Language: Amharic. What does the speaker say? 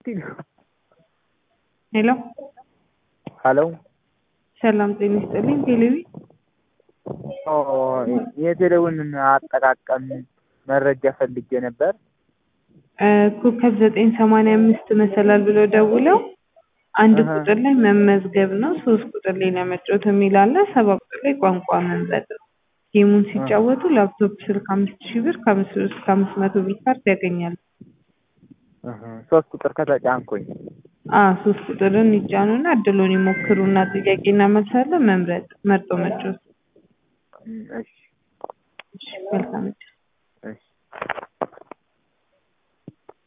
ሄሎ ሀሎ ሰላም ጤና ይስጥልኝ። ቴሌቪ የቴሌውን አጠቃቀም መረጃ ፈልጌ ነበር። ኮከብ ዘጠኝ ሰማንያ አምስት መሰላል ብለው ደውለው አንድ አሀ። ቁጥር ላይ መመዝገብ ነው፣ ሶስት ቁጥር ላይ ለመጫወት የሚል አለ፣ ሰባት ቁጥር ላይ ቋንቋ መምረጥ ነው። ጌሙን ሲጫወቱ ላፕቶፕ ስልክ አምስት ሺህ ብር ከአምስት ብር እስከ አምስት መቶ ቢት ካርድ ያገኛሉ። እህ፣ ሶስት ቁጥር ከተጫንኩኝ አ ሶስት ቁጥርን ይጫኑና እድሉን ይሞክሩና ጥያቄና መልስ አለ መምረጥ መርጦ መጫወት። እሺ እሺ፣ መልካም እድል። እሺ